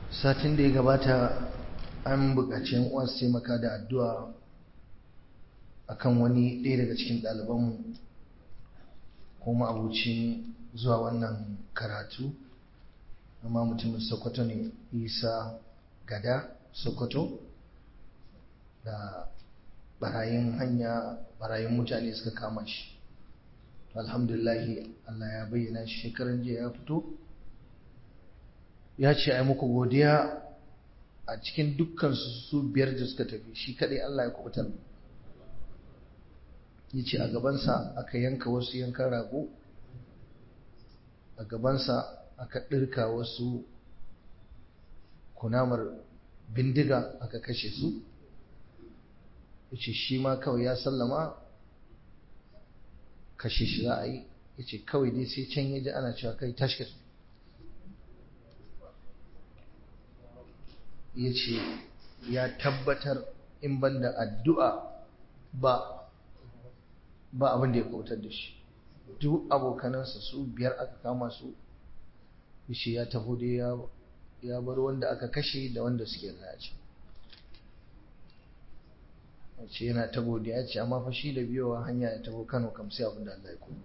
satin da ya gabata an buƙaci yan uwa su taimaka da addu'a akan wani ɗaya daga cikin ɗalibanmu kuma abucin zuwa wannan karatu amma mutumin sokoto ne isa gada sokoto da barayin hanya barayin mutane suka kama shi alhamdulahi allah ya bayyana shi shekaran jiya ya fito ya ce ai muku godiya a cikin dukkan su biyar da suka tafi shi kadai allah ya kubutar ya ce a gabansa aka yanka wasu yankan rago a gabansa aka ɗirka wasu kunamar bindiga aka kashe su ya ce shi ma kawai ya sallama kashe shi za a yi ya ce kawai dai sai can ya ji ana cewa kai tashi ya ce ya tabbatar in banda addu'a ba ba abin da ya kautar da shi duk abokanansa su biyar aka kama su shi ya taho dai ya bar wanda aka kashe da wanda suke race ce yana ta godiya ce amma fa shi da biyowa hanya ya taho Kano kam sai abin da Allah ya kuma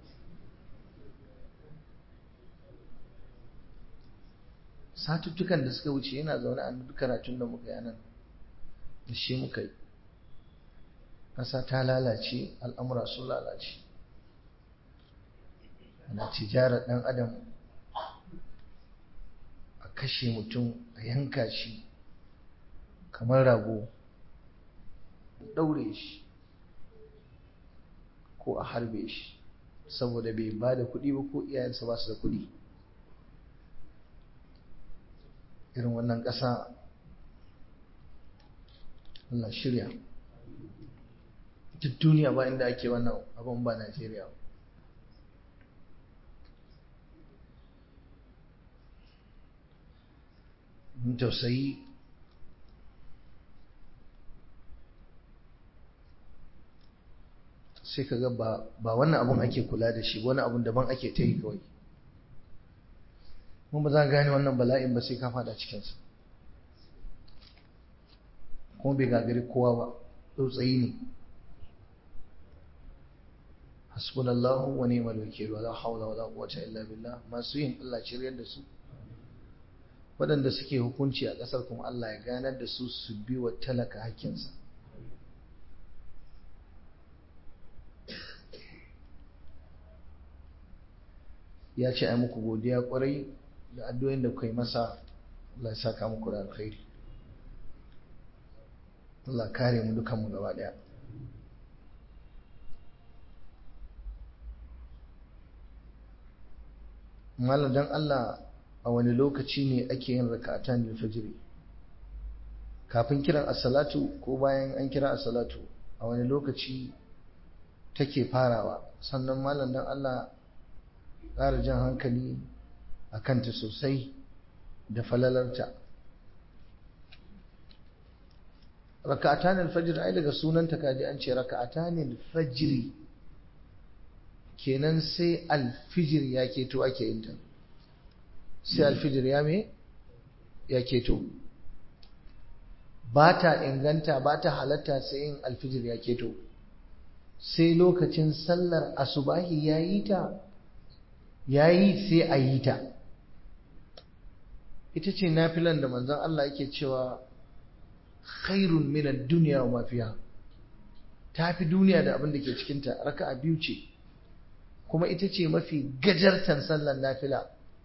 satuttukan da suka wuce yana zaune a duk karatun da muka yi anan da shi muka yi ƙasa ta lalace al'amura sun lalace ana tijarar ɗan adam a kashe mutum a yanka shi kamar rago ɗaure shi ko a harbe shi saboda bai ba da kuɗi ba ko iyayensa ba su da kuɗi irin wannan ƙasa Allah shirya duk duniya ba inda ake wannan abin ba Najeriya mun tausayi sai ka ga ba wannan abun ake kula da shi wani abun daban ake ta yi kawai mun ba za ka gane wannan bala'in ba sai ka fada cikinsa kuma bai gagari kowa ba tsautsayi ne hasbunallahu wa ni'mal wakil wala hawla wala quwwata illa billah masu yin Allah shiryar da su waɗanda suke hukunci a ƙasar kuma Allah ya ganar da su su bi wa talaka hakkinsa ya ce ai muku godiya kwarai da addu'o'in da kai masa Allah ya saka muku da alkhairi Allah kare mu dukan mu gaba daya Malam dan Allah a wani lokaci ne ake yin raka'atan al-fajr kafin kiran as-salatu ko bayan an kira as-salatu a wani lokaci take farawa sannan malam dan Allah ƙara jan hankali a kanta sosai da falalarta raka'atan al-fajr ai daga sunanta kaji an ce raka'atan al-fajr kenan sai al-fijr ya keto ake yin ta sai al-fijr ya me ya keto ba ta inganta ba ta halatta sai yin al-fijr ya keto sai lokacin sallar asubahi ya yi ta ya yi sai a yi ta ita ce nafilan da manzon Allah yake cewa khairun minan duniya wa mafiya ta fi duniya da abin da ke cikinta raka'a biyu ce kuma ita ce mafi gajartan sallar nafila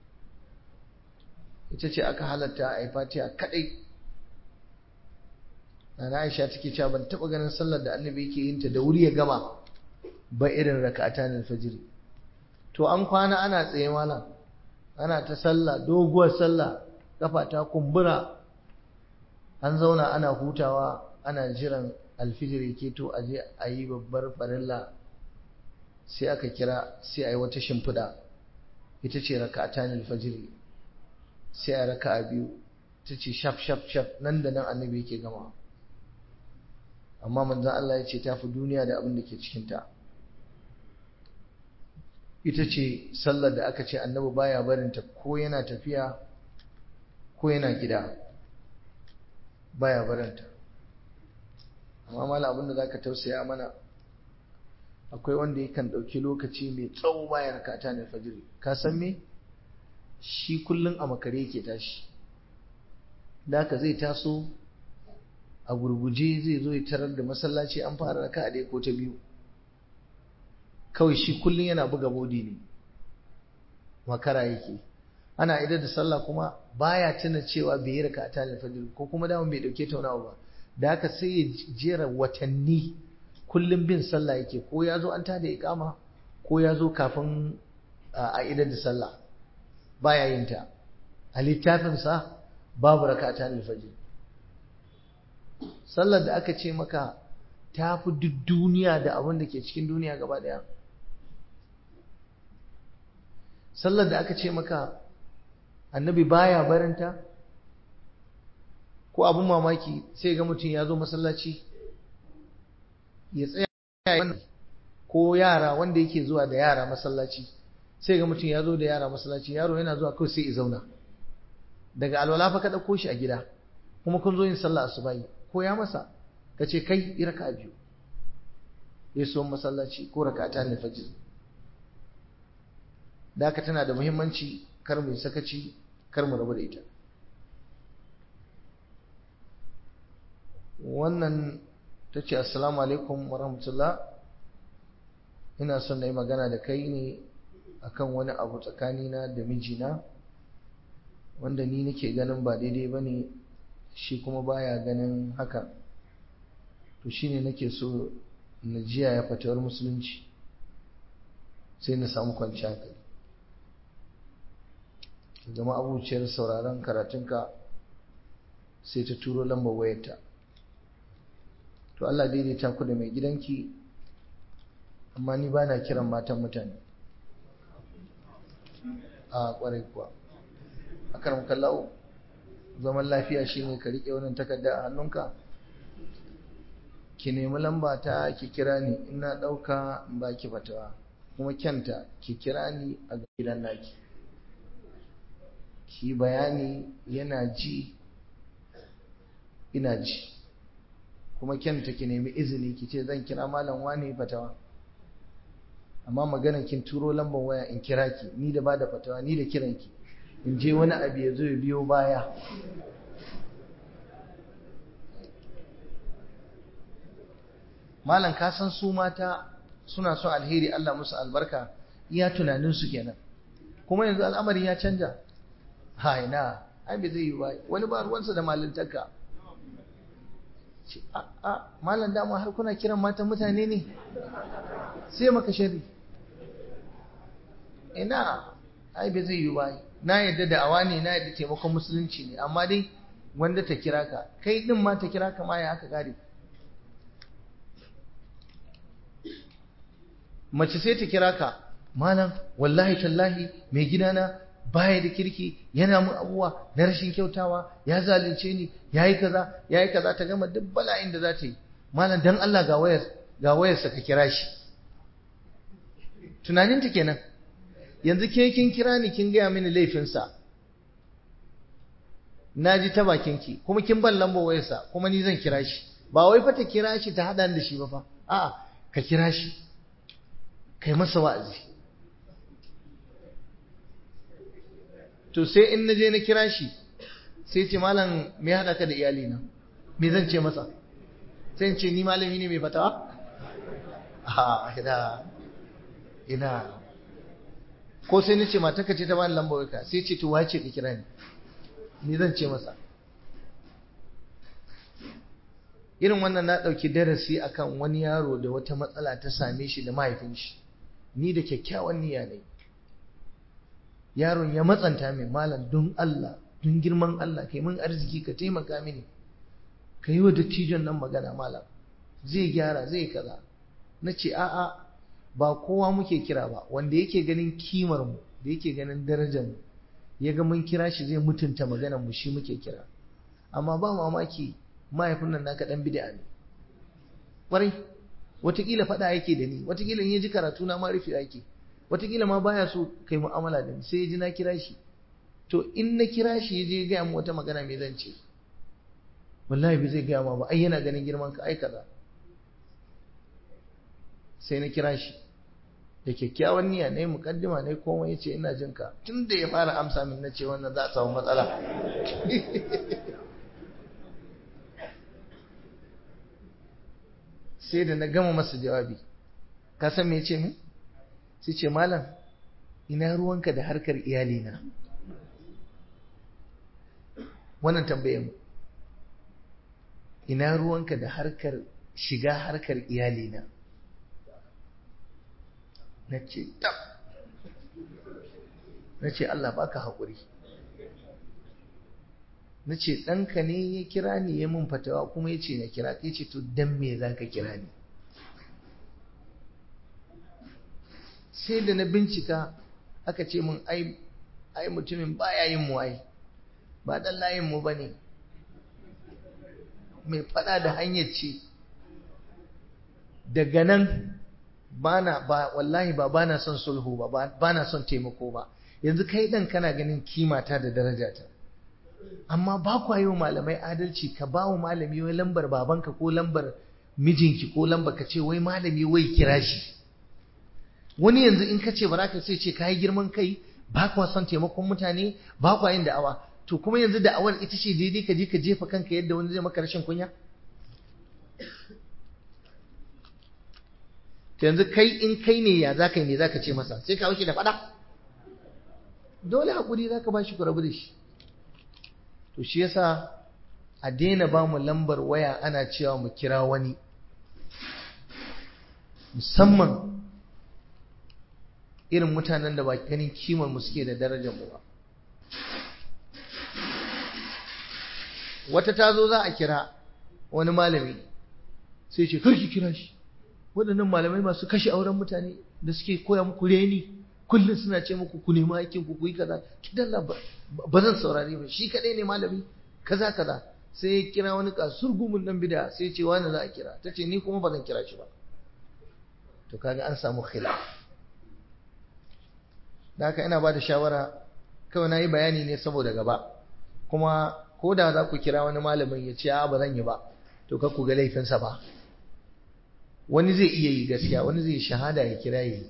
ita ce aka halatta a yi fatiha kadai na Aisha take cewa ban taba ganin sallar da annabi yake yin ta da wuri ya gama ba irin raka'atan al-fajr to an kwana ana tsaye malam ana ta sallah doguwar sallah kafa ta kumbura an zauna ana hutawa ana jiran alfijir yake to a je a yi babbar farilla sai aka kira sai a yi wata shimfiɗa ita ce raka'atan al-fajr sai a raka'a biyu ta ce shaf shaf shaf nan da nan annabi yake gama amma manzon Allah ya ce ta fi duniya da abin da ke cikinta ita ce sallar da aka ce annabi baya barinta ko yana tafiya ko yana gida baya baranta amma mala abinda za ka tausaya mana akwai wanda yakan ɗauki lokaci mai tsawo bayan rakata ne fajiri ka san me shi kullum a makare yake tashi da haka zai taso a gurguje zai zo ya tarar da masallaci an fara raka a ko ta biyu kawai shi kullum yana buga bodi ne makara yake ana idar da sallah kuma baya tuna cewa bai yi raka ta alfajir ko kuma daman bai dauke taunawa ba da haka sai ya jera watanni kullum bin sallah yake ko ya zo an tada iqama ko ya zo kafin a idar da sallah baya yin ta a littafinsa babu rakata alfajir sallar da aka ce maka ta fi duk duniya da abin da ke cikin duniya gaba daya sallar da aka ce maka annabi baya barinta ko abin mamaki sai ga mutum ya zo masallaci ya tsaya ko yara wanda yake zuwa da yara masallaci sai ga mutum ya zo da yara masallaci yaro yana zuwa kawai sai ya zauna daga alwala fa ka ɗauko shi a gida kuma kun zo yin sallah asubahi ko ya masa ka ce kai yi raka biyu ya so masallaci ko raka ta fajr da haka tana da muhimmanci kar mu sakaci kar mu rabu da ita wannan ta ce assalamu alaikum wa rahmatullah ina son na yi magana da kai ne akan wani abu tsakanina da mijina wanda ni nake ganin ba daidai ba ne shi kuma baya ganin haka to shine nake so na jiya ya fatawar musulunci sai na samu kwanciya kai zama abuciyar sauraron karatunka sai ta turo lambar wayarta to Allah daidaita ku da mai gidanki amma ni ba na kiran matan mutane a kwarai kuwa a karan kallau zaman lafiya shine ka riƙe wannan takarda a hannunka ki nemi lamba ta ki kira ni ina ɗauka in ba ki fatawa kuma kyanta ki kira ni a gidan naki ki bayani yana ji ina ji kuma kyanta ki nemi izini ki ce zan kira malam wani fatawa amma maganar kin turo lambar waya in kira ki ni da ba da fatawa ni da kiranki in je wani abu ya zo ya biyo baya malam ka san su mata suna son alheri Allah musu albarka iya tunanin su kenan kuma yanzu al'amari ya canja ha ina ai bai zai yi ba wani ba ruwansa da malintarka ce a a malam dama har kuna kiran matan mutane ne sai maka shari ina ai bai zai yi ba na yadda da awa ne na yadda taimakon musulunci ne amma dai wanda ta kira ka kai din ma ta kira ka ma ya haka gari mace sai ta kira ka malam wallahi tallahi mai gidana baya da kirki yana mun abuwa na rashin kyautawa ya zalunce ni yayi kaza yayi kaza ta gama duk bala'in da za ta yi malam dan Allah ga wayar ga wayarsa ka kira shi tunaninta kenan yanzu ke kin kira ni kin gaya mini laifinsa na ji ta bakinki kuma kin ban lambar wayarsa kuma ni zan kira shi ba wai fa ta kira shi ta haɗa da shi ba fa a'a ka kira shi kai masa wa'azi to sai in na je na kira shi sai ce malam me haɗa ka da iyalina me zan ce masa sai in ce ni malami ne mai fatawa a ina ina ko sai nace matarka ce ta bani lambar ka sai ce to wace ka kira ni ni zan ce masa irin wannan na ɗauki darasi akan wani yaro da wata matsala ta same shi da mahaifin shi ni da kyakkyawan niyya ne yaron ya matsanta min malam don Allah don girman Allah kai mun arziki ka taimaka mini ka yi wa dattijon nan magana malam zai gyara zai kaza na ce a'a ba kowa muke kira ba wanda yake ganin kimar mu da yake ganin darajar mu ya ga mun kira shi zai mutunta maganar mu shi muke kira amma ba mamaki mahaifin nan naka dan bid'a ne kwarai watakila faɗa yake da ni watakila in ya ji karatu na ma rufe yake watakila ma baya so kai mu'amala da ni sai ya ji na kira shi to in na kira shi ya je gaya mu wata magana mai zan ce wallahi bai zai gaya ma ba ai yana ganin girman ka ai kaza sai na kira shi da kyakkyawan niyya na yi mukaddima na yi komai ya ce ina jin ka tun da ya fara amsa min na ce wannan za a samu matsala sai da na gama masa jawabi ka san me ya ce min sai ce malam ina ruwanka da harkar iyalina wannan tambaye mu ina ruwanka da harkar shiga harkar iyalina na ce tab na ce Allah baka haƙuri na ce ɗanka ne ya kira ni ya mun fatawa kuma ya ce na kira ka ce to dan me za ka kira ni sai da na bincika aka ce mun ai ai mutumin baya yin mu ai ba dan layin mu bane mai fada da hanyar ce daga nan bana ba wallahi ba bana son sulhu ba bana son taimako ba yanzu kai dan kana ganin kimata da darajata amma ba kwa yi wa malamai adalci ka ba wa malami wai lambar babanka ko lambar mijinki ko lambar ka ce wai malami wai kira shi wani yanzu in ka ce ba za ka sai ce ka yi girman kai ba kwa son taimakon mutane ba kwa yin da'awa to kuma yanzu da'awar ita ce daidai ka je ka jefa kanka yadda wani zai maka rashin kunya to yanzu kai in kai ne ya zaka yi ne zaka ce masa sai ka wuce da fada dole hakuri zaka ba shi ku rabu da shi to shi yasa a daina ba mu lambar waya ana cewa mu kira wani musamman irin mutanen da ba ganin kimar mu suke da darajar mu ba wata ta zo za a kira wani malami sai ce karki kira shi waɗannan malamai masu kashe auren mutane da suke koya muku reni kullum suna ce muku ku nemi aikin ku yi kaza ki dalla ba zan saurare ba shi kadai ne malami kaza kaza sai ya kira wani kasur gumin dan bida sai ya ce wani za a kira ta ce ni kuma ba zan kira shi ba to kaga an samu khilaf da haka ina ba da shawara kawai na yi bayani ne saboda gaba kuma ko da za ku kira wani malamin ya ce a ba zan yi ba to ka ku ga laifinsa ba wani zai iya yi gaskiya wani zai shahada ya kira yi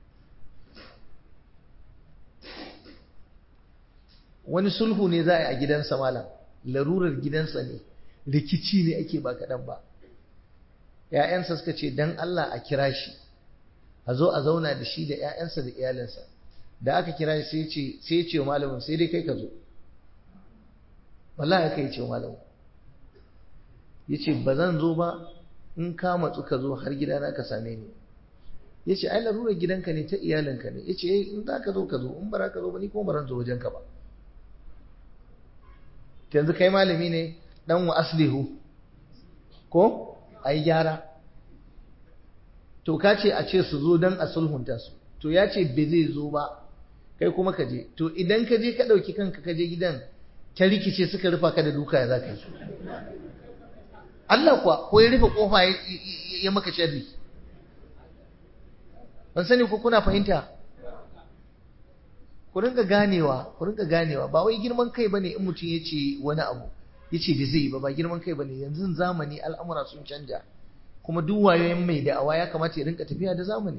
wani sulhu ne za a yi a gidansa malam larurar gidansa ne rikici ne ake ba kaɗan ba ‘ya'yansa suka ce don Allah a kira shi a zo a zauna da shi da ‘ya'yansa da iyalinsa da aka kira shi sai ya ce wa malamin sai dai kai ka zo wallahi aka yi ce wa malamin ya ce ba zan zo ba in ka matsu ka zo har gidana ka same ni ya ce ai larurar gidanka ne ta iyalinka ne ya ce in za ka zo ka zo in ba ka zo ba ni kuma ba zan zo wajenka ba yanzu kai malami ne dan wa aslihu ko a yi gyara to ka ce a ce su zo don a sulhunta su to ya ce bai zai zo ba kai kuma ka je to idan ka je ka ɗauki kanka ka je gidan ta rikice suka rufa ka da duka ya za ka yi Allah kuwa ko ya rufe kofa ya maka sharri ban sani ko kuna fahimta ku ringa ganewa ku ringa ganewa ba wai girman kai bane in mutum ya ce wani abu ya ce bai zai yi ba ba girman kai bane yanzu zamani al'amura sun canja kuma duk wayoyin mai da'awa ya kamata ya rinka tafiya da zamani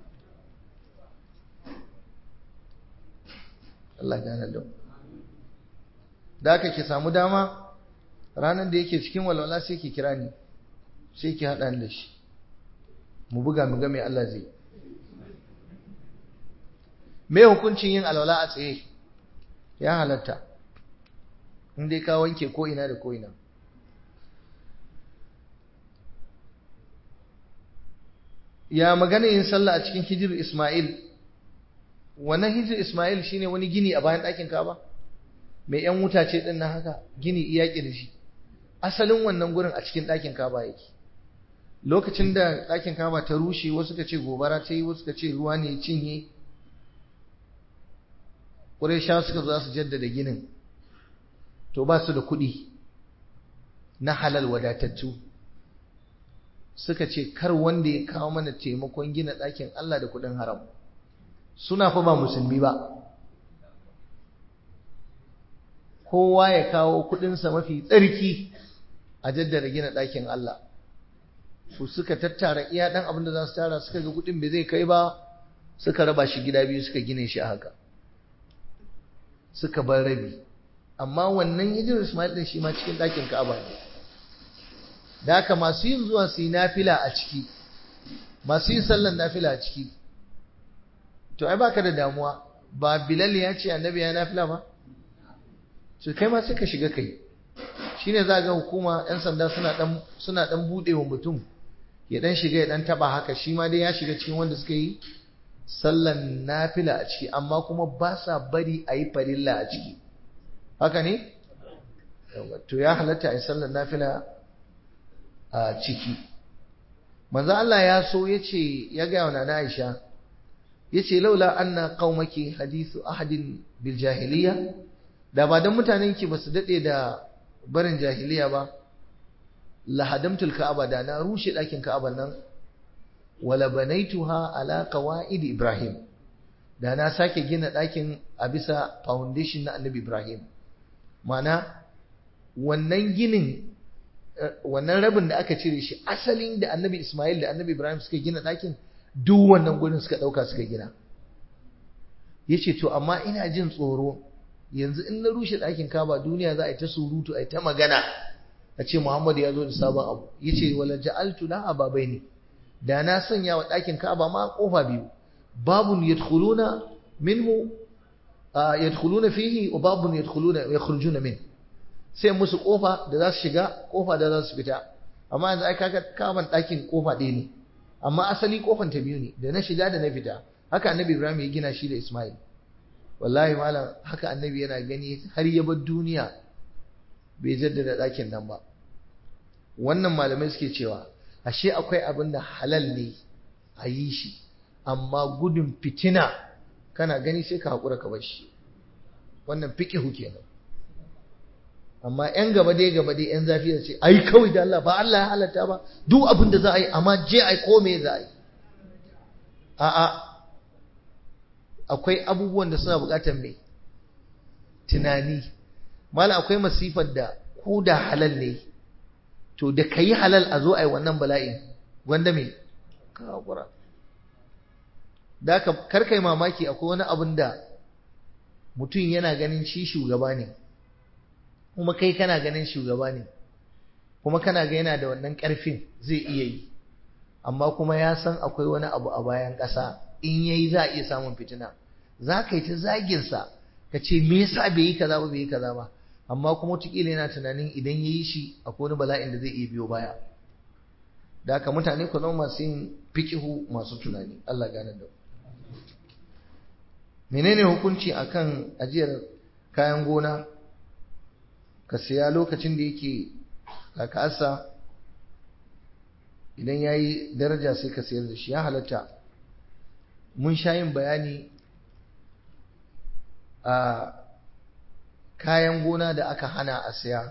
Allah gane da da aka ki samu dama ranar da yake cikin walwala sai ki kira ni sai ki haɗa ni da shi mu buga mu ga mai Allah zai me hukuncin yin alwala a tsaye ya halatta in dai ka wanke ko ina da ko ina ya magana yin sallah a cikin hijir Ismail wannan hijir Ismail shine wani gini a bayan ɗakin Ka'aba mai yan wuta ce din nan haka gini iya da shi asalin wannan gurin a cikin ɗakin Ka'aba yake lokacin da ɗakin Ka'aba ta rushe wasu ka ce gobara ta yi wasu ka ce ruwa ne ya cinye Qurayshawa suka zo su jaddada ginin to ba su da kuɗi na halal wadatattu suka ce kar wanda ya kawo mana taimakon gina ɗakin Allah da kuɗin haram suna fa ba musulmi ba kowa ya kawo kuɗinsa mafi tsarki a jaddada gina ɗakin Allah su suka tattara iya ɗan abin da za su tara suka ga kuɗin bai zai kai ba suka raba shi gida biyu suka gine shi a haka suka bar rabi amma wannan hijirar Ismail ɗin shi ma cikin ɗakin Ka'aba ne da haka masu yin zuwa su yi nafila a ciki masu yin sallan nafila a ciki to ai baka da damuwa ba Bilal ya ce annabi ya nafila ba su kai ma sai ka shiga kai shine za ga hukuma yan sanda suna dan suna dan bude wa mutum ya dan shiga ya dan taba haka shi ma dai ya shiga cikin wanda suka yi sallan nafila a ciki amma kuma ba sa bari a yi farilla a ciki haka ne to ya halatta a yi sallan nafila a ciki manzo Allah ya so yace ya ga wa nana Aisha yace laula anna qaumaki hadithu ahadin bil jahiliya da ba dan mutanen ki basu dade da barin jahiliya ba la hadamtul ka'aba da na rushe dakin ka'aban nan wala banaituha ala qawaid ibrahim da na sake gina dakin a bisa foundation na annabi ibrahim mana wannan ginin wannan rabin da aka cire shi asalin da annabi ismail da annabi ibrahim suka gina dakin duk wannan gurin suka dauka suka gina yace to amma ina jin tsoro yanzu in na rushe dakin kaba duniya za a yi ta surutu a yi ta magana a ce muhammad ya zo da sabon abu yace wala ja'altu la ababaini da na sanya wa ɗakin Ka'aba ma kofa biyu babun yadkhuluna minhu yadkhuluna fihi wa babun yadkhuluna yakhrujuna min sai musu kofa da za su shiga kofa da za su fita amma yanzu ai kaga Ka'aban ɗakin kofa ɗaya ne amma asali kofan ta biyu ne da na shiga da na fita haka annabi Ibrahim ya gina shi da Ismail wallahi malam haka annabi yana gani har ya bar duniya bai jaddada ɗakin nan ba wannan malamai suke cewa ashe akwai abin da halal ne a yi shi amma gudun fitina kana gani sai ka haƙura ka bar shi wannan fiƙihu kenan amma yan gaba dai gaba dai yan zafi da ce ai kawai da Allah ba Allah ya halatta ba duk abin da za a yi amma je ai ko me za a yi a'a akwai abubuwan da suna buƙatar me tunani mala akwai masifar da ko da halal ne to da ka yi halal a zo a yi wannan bala'in gwanda me ka haƙura da ka karkai mamaki akwai wani abin da mutum yana ganin shi shugaba ne kuma kai kana ganin shugaba ne kuma kana ga yana da wannan ƙarfin zai iya yi amma kuma ya san akwai wani abu a bayan ƙasa in yayi za a iya samun fitina za ka yi ta zaginsa ka ce me yasa bai yi kaza ba bai yi kaza ba amma kuma wataƙila yana tunanin idan ya yi shi akwai wani bala'in da zai iya biyo baya da haka mutane ku zama masu yin fikihu masu tunani Allah gane da menene hukunci akan ajiyar kayan gona ka siya lokacin da yake kakasa idan ya yi daraja sai ka sayar da shi ya halatta mun sha yin bayani a kayan gona da aka hana a saya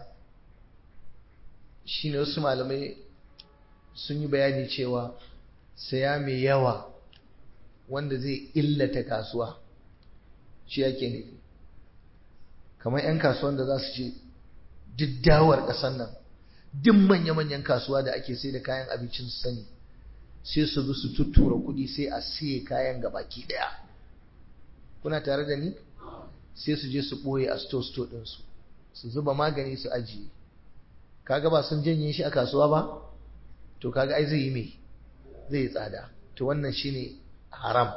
shine wasu malamai sun yi bayani cewa saya mai yawa wanda zai illata kasuwa shi yake nufi kamar 'yan kasuwan da za su ce diddawar ƙasar nan duk manya-manyan kasuwa da ake sai da kayan abincin su sani sai su bi su tuttura kuɗi sai a siye kayan gabaki ɗaya kuna tare da ni sai su je su ɓoye a sto-sto ɗinsu su zuba magani su ajiye kaga ba sun janye shi a kasuwa ba to kaga ai zai yi mai zai yi tsada to wannan shine haram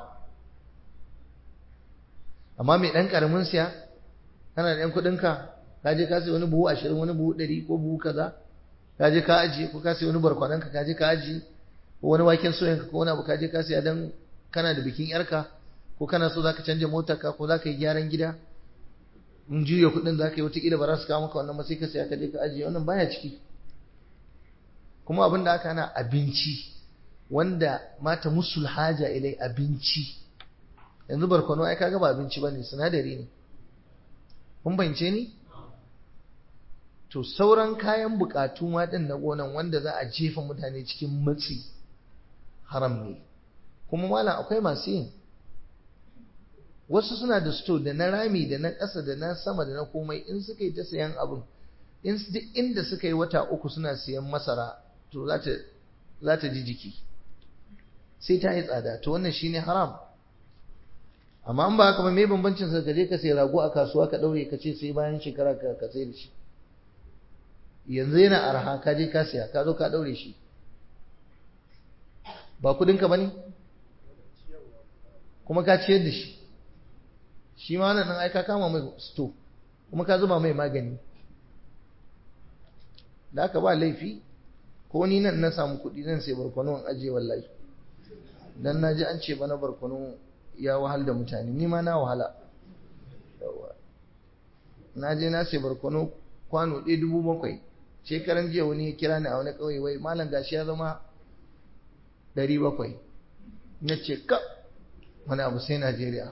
amma mai ɗan ƙaramin siya kana da ɗan kuɗinka ka je ka sai wani buhu ashirin wani buhu ɗari ko buhu kaza ka je ka ajiye ko ka sai wani barkwananka ka je ka ajiye ko wani waken soyanka ko wani abu ka je ka siya don kana da bikin yarka ko kana so zaka canja motarka ko zaka yi gyaran gida in juya kuɗin zaka yi wataƙila ba za su kawo maka wannan ba sai ka siya ka je ka ajiye wannan baya ciki kuma abin da aka hana abinci wanda mata musul haja ilai abinci yanzu barkwano ai kaga ba abinci bane sinadari ne kun bance ni to sauran kayan bukatu ma din na gonan wanda za a jefa mutane cikin matsi haram ne kuma malam akwai masu yin wasu suna da sto da na rami da na ƙasa da na sama da na komai in suka yi ta sayan abin inda suka yi wata uku suna siyan masara to za ta ji jiki sai ta yi tsada to wannan shine haram amma an ba haka ba me bambancin sa je ka sai rago a kasuwa ka daure ka ce sai bayan shekara ka ka sai da shi yanzu yana arha ka je ka siya ka zo ka daure shi ba kudin ka bane kuma ka ciyar da shi shi ma nan ai ka kama mai sto kuma ka zuba mai magani da aka ba laifi ko ni nan na samu kuɗi zan sai barkwano in ajiye wallahi dan na ji an ce bana barkwano ya wahal da mutane ni ma na wahala na je na sai barkwano kwano ɗaya dubu bakwai shekaran jiya wani ya kira ni a wani ƙauye wai malam gashi ya zama ɗari bakwai na ce ka wani abu sai najeriya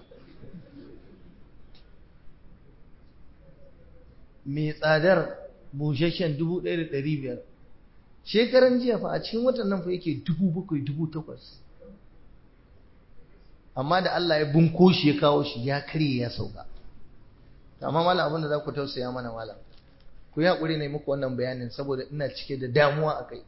mai tsadar busasshen dubu ɗaya da ɗari biyar shekaran jiya fa a cikin watan nan fa yake dubu bakwai dubu takwas amma da Allah ya bunko shi ya kawo shi ya karye ya sauka amma malam abin da za ku tausaya mana malam ku yi haƙuri ne muku wannan bayanin saboda ina cike da damuwa a kai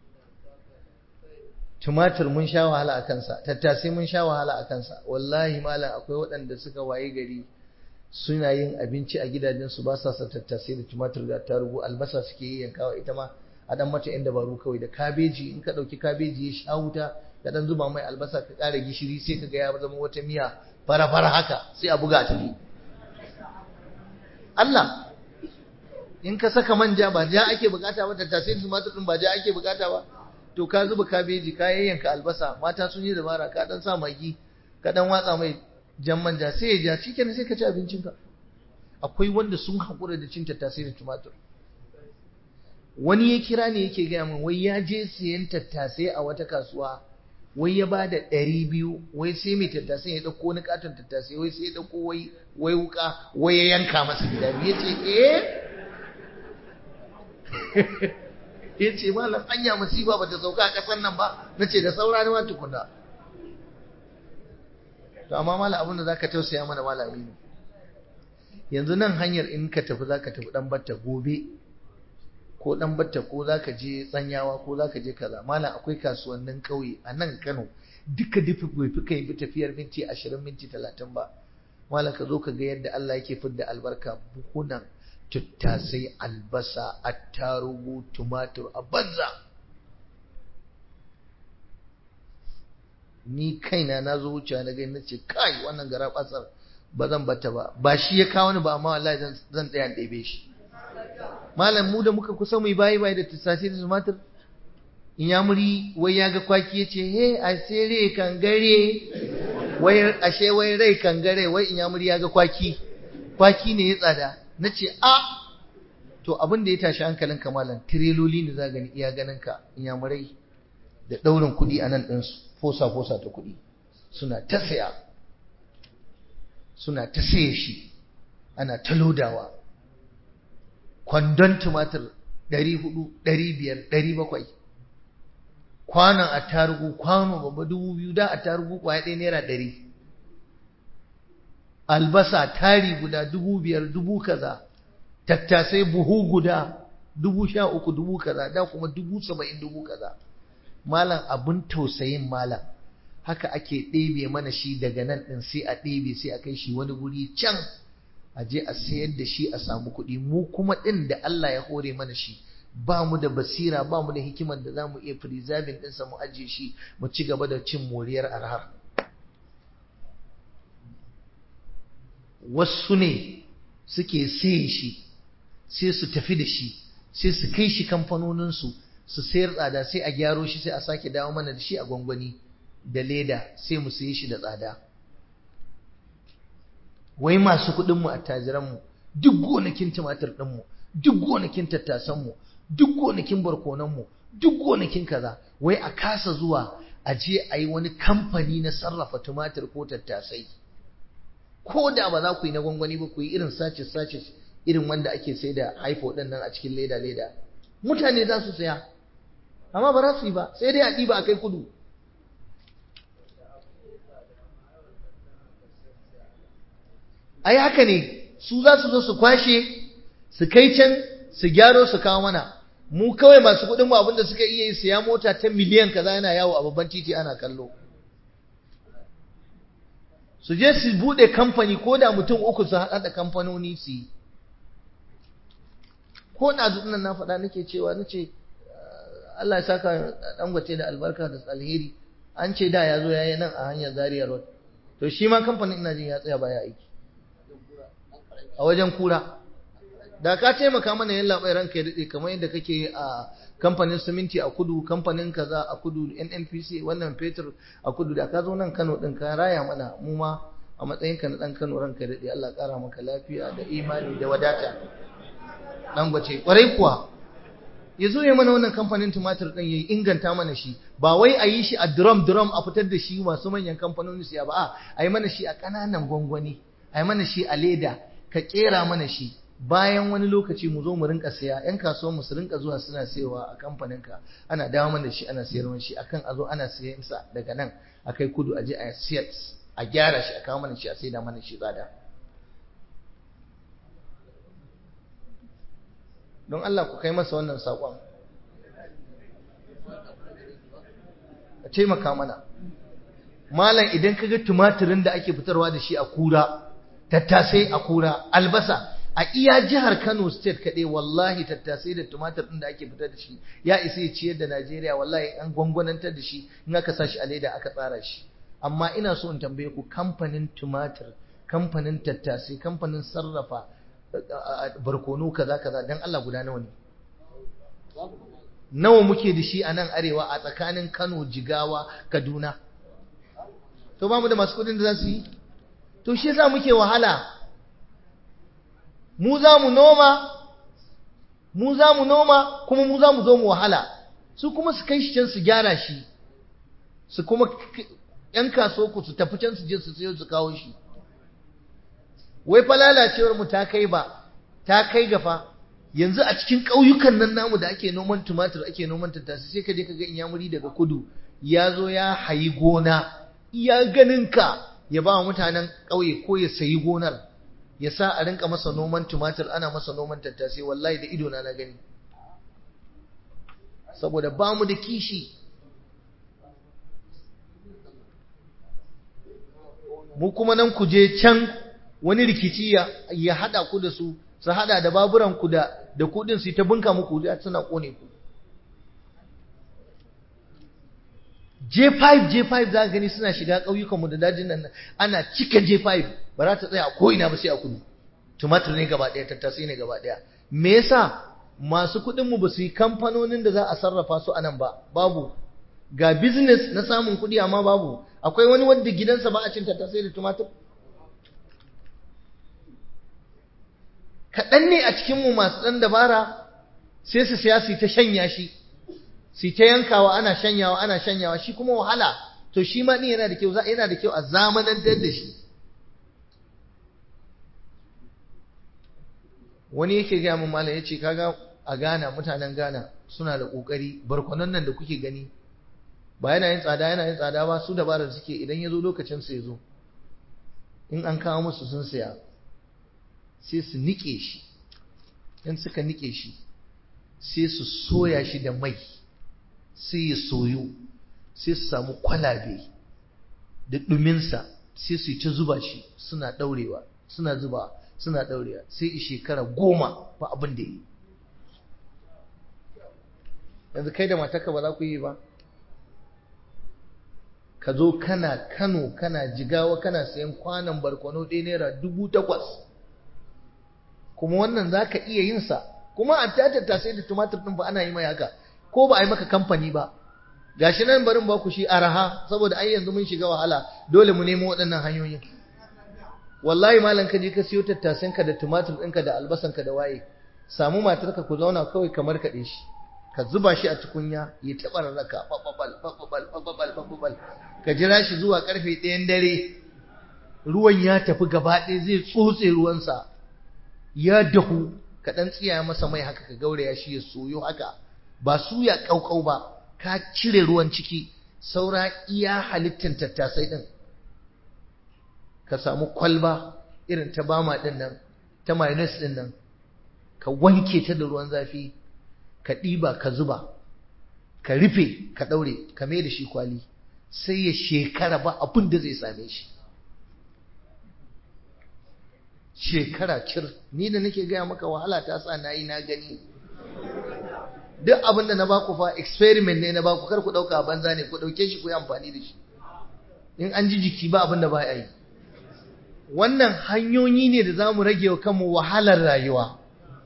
tumatir mun sha wahala a kansa tattasai mun sha wahala a kansa wallahi malam akwai waɗanda suka waye gari suna yin abinci a gidajensu ba sa sa tattasai da tumatir da tarugu albasa suke yi yankawa ita ma a dan mata yan dabaru kawai da kabeji in ka ɗauki kabeji ya sha wuta ka dan zuba mai albasa ka ƙara gishiri sai ka ga ya zama wata miya fara-fara haka sai a buga ta ne Allah in ka saka manja ba ja ake bukata ba tattasai da tumatir din ba ja ake bukata ba to ka zuba kabeji ka yayyanka albasa mata sun yi dabara ka dan sa magi ka dan watsa mai jan manja sai ya ja shikenan sai ka ci abincinka akwai wanda sun haƙura da cin tattasai da tumatir wani ya kira ne yake gaya min wai ya je siyan tattasai a wata kasuwa wai ya ba da ɗari biyu wai sai mai tattasai ya ɗauko wani katon tattasai wai sai ya ɗauko wai wai wuka wai ya yanka masa gida biyu ya ce eh ya ce malam anya masifa ba ta sauka a ƙasar nan ba na ce da saura ne ma tukuna to amma malam abin da za ka tausaya mana malami ne yanzu nan hanyar in ka tafi za ka tafi ɗan batta gobe ko dan batta ko zaka je tsanyawa ko zaka je kaza malam akwai kasuwannin kauye a nan Kano duka dufi bai fi kai tafiyar minti 20 minti 30 ba malam ka zo ka ga yadda Allah yake fidda albarka buhunan tuttasai albasa attarugu tumatur a banza ni kaina na zo wucewa na gani nace kai wannan gara batsar ba zan bata ba ba shi ya kawo ni ba amma wallahi zan tsaya ɗebe shi malam mu da muka kusa mu bayi bayi da tusashi da tumatir in ya muri wai ya ga kwaki ya ce he a sere kangare wai ashe wai rai kangare wai in ya muri ya ga kwaki kwaki ne ya tsada na ce a to abin da ya tashi hankalin kamalan tireloli ne za gani iya ganin ka in ya murai da ɗaurin kuɗi a nan ɗinsu fosa fosa ta kuɗi suna ta saya suna ta saye shi ana ta lodawa kwandon tumatir ɗari hudu ɗari biyar ɗari bakwai kwanon attarugu kwano babba dubu biyu da attarugu kwaya ɗaya naira ɗari albasa tari guda dubu biyar dubu kaza tattasai buhu guda dubu sha uku dubu kaza da kuma dubu saba'in dubu kaza malam abin tausayin malam haka ake ɗebe mana shi daga nan ɗin sai a ɗebe sai a kai shi wani guri can a je a sayar da shi a samu kuɗi mu kuma ɗin da Allah ya hore mana shi ba mu da basira ba mu da hikimar da za mu iya preserving ɗinsa mu ajiye shi mu ci gaba da cin moriyar arhar wasu ne suke saye shi sai su tafi da shi sai su kai shi kamfanoninsu su sayar tsada sai a gyaro shi sai a sake dawo mana da shi a gwangwani da leda sai mu saye shi da tsada wai masu kuɗinmu attajiranmu duk gonakin tumatir ɗinmu duk gonakin tattasanmu duk gonakin barkonanmu duk gonakin kaza wai a kasa zuwa a je a yi wani kamfani na sarrafa tumatir ko tattasai ko da ba za ku yi na gwangwani ba ku yi irin sace sace irin wanda ake sai da haifo ɗin nan a cikin leda leda mutane za su saya amma ba za su yi ba sai dai a ɗiba a kai kudu ai haka ne su za su zo su kwashe su kai can su gyaro su kawo mana mu kawai masu kuɗin mu abinda suka iya yi siya mota ta miliyan kaza yana yawo a babban titi ana kallo su je su bude kamfani ko da mutum uku su haɗa da kamfanoni su yi ko na nan na faɗa nake cewa nace Allah ya saka dangote da albarka da alheri an ce da ya zo ya yi nan a hanyar Zaria Road to shi ma kamfanin ina jin ya tsaya baya aiki a wajen kura da ka taimaka mana yin labai ranka ya daɗe kamar yadda kake a kamfanin siminti a kudu kamfanin kaza a kudu nnpc wannan fetur a kudu da ka zo nan kano ɗin ka raya mana mu ma a matsayinka na ɗan kano ranka ya daɗe allah ƙara maka lafiya da imani da wadata ɗan gwace ƙwarai kuwa ya zo ya mana wannan kamfanin tumatir ɗin ya inganta mana shi ba wai a yi shi a drum drum a fitar da shi masu manyan kamfanoni siya ba a a yi mana shi a ƙananan gwangwani a yi mana shi a leda ka ƙera mana shi bayan wani lokaci mu zo mu rinka siya yan kasuwan mu su rinka zuwa suna sayowa a kamfanin ka ana dawo mana shi ana sayar shi akan a zo ana siyan sa daga nan a kai kudu a je a siyar a gyara shi a kawo mana shi a saida mana shi tsada don Allah ku kai masa wannan saƙon a taimaka mana malam idan ka ga tumatirin da ake fitarwa da shi a kura tattasai a kura albasa a iya jihar Kano state kaɗai wallahi tattasai da tumatir ɗin da ake fitar da shi ya isa ya ciyar da Najeriya wallahi an gwangwanantar da shi in aka sa shi a leda aka tsara shi amma ina so in tambaye ku kamfanin tumatir kamfanin tattasai kamfanin sarrafa barkono kaza kaza dan Allah guda nawa ne nawa muke da shi a nan arewa a tsakanin Kano Jigawa Kaduna to ba mu da masu kudin da za su yi to shi yasa muke wahala mu za mu noma mu za mu noma kuma mu za mu zo mu wahala su kuma su kai shi can su gyara shi su kuma ‘yan kaso ku su tafi can su je su sayo su kawo shi wai fa lalacewar mu ta kai ba ta kai gafa yanzu a cikin ƙauyukan nan namu da ake noman tumatir ake noman tattasai sai ka je ka ga inyamuri daga kudu ya zo ya hayi gona iya ganin ka ya ba mutanen ƙauye ko ya sayi gonar ya sa a rinka masa noman tumatir ana masa noman tattasai wallahi da ido na na gani saboda ba mu da kishi mu kuma nan ku je can wani rikici ya hada ku da su su hada da baburan ku da da kudin su ta bunka muku da suna kone ku J5 J5 za gani suna shiga ƙauyukanmu da dajin nan ana cika J5 ba za ta tsaya a ko'ina ba sai a kudu tumatir ne gaba ɗaya tattasai ne gaba ɗaya me yasa masu kuɗinmu ba su yi kamfanonin da za a sarrafa su a nan ba babu ga business na samun kuɗi amma babu akwai wani wanda gidansa ba a cin tattasai da tumatir kaɗan ne a cikinmu masu ɗan dabara sai su siya su ta shanya shi su ta yankawa ana shanyawa ana shanyawa shi kuma wahala to shi ma ɗin yana da kyau yana da kyau a zamanantar da shi wani yake gaya min malam ya ce kaga a Ghana mutanen Ghana suna da ƙoƙari barkwanon nan da kuke gani ba yana yin tsada yana yin tsada ba su dabara suke idan ya zo lokacin su ya zo in an kawo musu sun saya sai su nike shi in suka nike shi sai su soya shi da mai sai ya soyu sai su samu kwalabe da ɗuminsa sai su yi ta zuba shi suna ɗaurewa suna zuba suna ɗaurewa sai shekara goma ba abin da yi yanzu kai da matarka ba za ku yi ba ka zo kana kano kana jigawa kana sayan kwanan barkwano ɗaya naira dubu takwas kuma wannan za ka iya yin sa kuma a tatata sai da tumatir ɗin ba ana yi mai haka ko ba a yi maka kamfani ba gashi nan barin ba ku shi araha saboda ai yanzu mun shiga wahala dole mu nemo waɗannan hanyoyin wallahi malam ka je ka siyo tattasen ka da tumatir ɗinka da albasan ka da waye samu matarka ku zauna kawai kamar kaɗe shi ka zuba shi a tukunya ya taɓa rarraka bababal bababal bababal bababal ka jira shi zuwa karfe ɗayan dare ruwan ya tafi gaba ɗaya zai tsotse ruwansa ya dahu ka ɗan tsiya masa mai haka ka gauraya shi ya soyo haka ba suya ƙauƙau ba ka cire ruwan ciki saura iya halittin tattasai ɗin ka samu kwalba irin ta bama ɗin nan ta mayonnaise ɗin nan ka wanke ta da ruwan zafi ka ɗiba ka zuba ka rufe ka ɗaure ka mai da shi kwali sai ya shekara ba abin da zai same shi shekara cir ni da nake gaya maka wahala ta sa na yi na gani duk abin da na baku fa experiment ne na baku kar ku ɗauka banza ne ku ɗauke shi ku yi amfani da shi in an ji jiki ba abin da ba a yi wannan hanyoyi ne da za mu rage wa kanmu wahalar rayuwa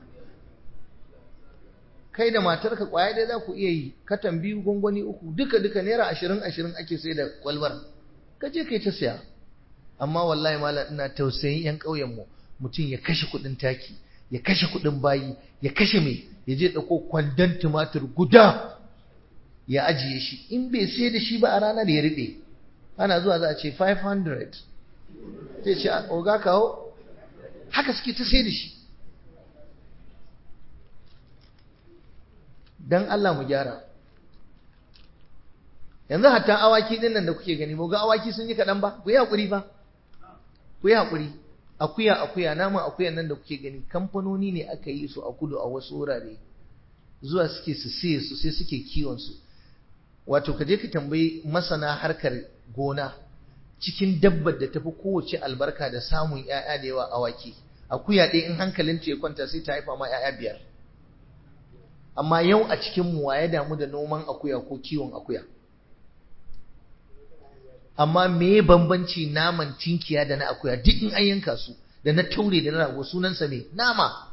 kai da matarka kwaya dai za ku iya yi katan biyu gwangwani uku duka duka naira ashirin ashirin ake sai da kwalbar ka je kai ta siya amma wallahi malam ina tausayin yan ƙauyenmu mutum ya kashe kuɗin taki ya kashe kuɗin bayi ya kashe mai ya je ɗauko kwandon tumatir guda ya ajiye shi in bai sai da shi ba a ranar ya riɓe ana zuwa za a ce 500 sai ce oga kawo haka suke ta sai da shi don Allah mu gyara yanzu hatta awaki din nan da kuke gani ga awaki sun yi kaɗan ba ku yi haƙuri ba ku yi haƙuri akuya akuya naman akuyan nan da kuke gani kamfanoni ne aka yi su a kudu a wasu wurare zuwa suke su siye su sai suke kiwon su wato ka je ka tambayi masana harkar gona cikin dabbar da tafi kowace albarka da samun ‘ya'ya da yawa awaki akuya ɗaya in hankalinta ya kwanta sai ta haifa ma ‘ya'ya biyar amma yau a cikin mu ya damu da noman akuya ko kiwon akuya amma me bambanci naman tinkiya da na akuya duk in an yanka su da na taure da na rago sunansa ne nama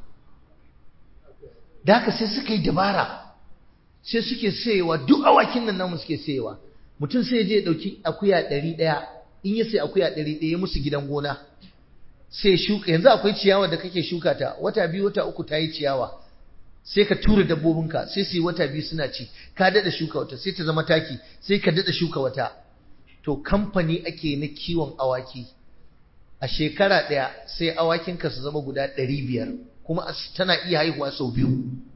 da haka sai suka yi dabara sai suke sayewa duk awakin nan namu suke sayewa mutum sai je ya ɗauki akuya ɗari ɗaya in ya sai akuya ɗari ɗaya musu gidan gona sai shuka yanzu akwai ciyawa da kake shuka ta wata biyu wata uku ta yi ciyawa sai ka tura dabbobinka sai su yi wata biyu suna ci ka daɗa shuka wata sai ta zama taki sai ka daɗa shuka wata to kamfani ake na kiwon awaki a shekara ɗaya sai awakinka su zama guda ɗari biyar kuma tana iya haihuwa sau biyu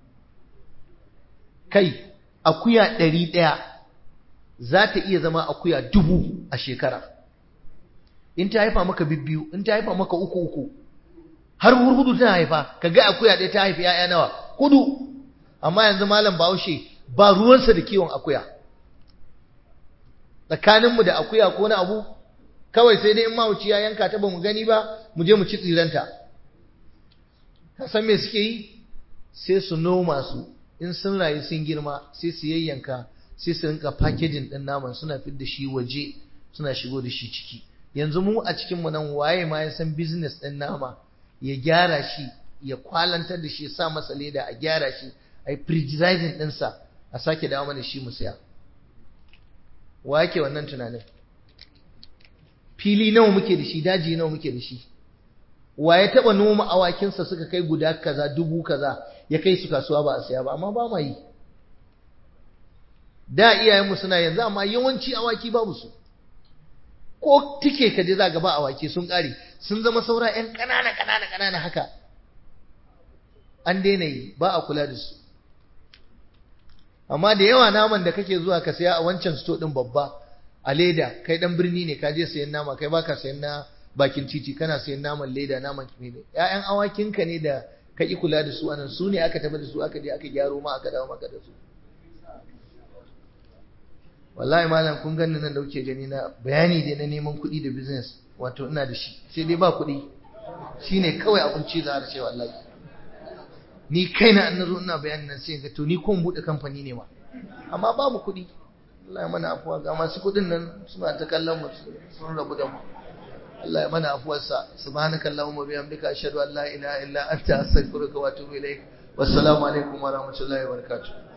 kai akuya ɗari ɗaya za ta iya zama akuya dubu a shekara in ta haifa maka bibbiyu in ta haifa maka uku uku har hurhudu tana haifa ka ga akuya ɗaya ta haifi ‘ya'ya nawa hudu amma yanzu malam bahaushe ba ruwansa da kiwon akuya tsakaninmu da akuya ko na abu kawai sai dai in mahauci ya yanka ta ba mu gani ba mu je mu ci tsiranta ka san me suke yi sai su noma su in sun rayu sun girma sai su yayyanka sai su rinka packaging din naman suna fit da shi waje suna shigo da shi ciki yanzu mu a cikin mu nan waye ma ya san business din nama ya gyara shi ya kwalantar da shi ya sa masa leda a gyara shi a yi preserving ɗinsa a sake dawo mana shi mu saya wa yake wannan tunanin fili nawa muke da shi daji nawa muke da shi wa ya taba noma awakinsa suka kai guda kaza dubu kaza ya kai su kasuwa ba a saya ba amma ba ma yi da iyayenmu suna yanzu amma yawanci awaki babu su ko tike ka je za ga ba awaki sun kare sun zama saura yan ƙanana ƙanana ƙanana haka an daina yi ba a kula da su amma da yawa naman da kake zuwa ka saya a wancan sto din babba a leda kai dan birni ne ka je sayan nama kai baka sayan na bakin titi kana sayan naman leda naman kimi ne ƴaƴan awakinka ne da ka ki kula da su anan su ne aka tafi da su aka je aka gyaro ma aka dawo maka da su wallahi malam kun ganni nan da kuke gani na bayani dai na neman kuɗi da business wato ina da shi sai dai ba kuɗi shine kawai abinci za a ce wallahi ni kaina an nazo ina bayanin nan sai ga to ni ko mu bude kamfani ne ma amma babu kuɗi Allah ya mana afuwa ga masu kuɗin nan suna ta kallon mu sun rabu da mu Allah ya mana afuwarsa subhanaka allahumma bihamdika ashhadu an la ilaha illa anta astaghfiruka wa atubu ilaik wassalamu alaikum wa rahmatullahi wa barakatuh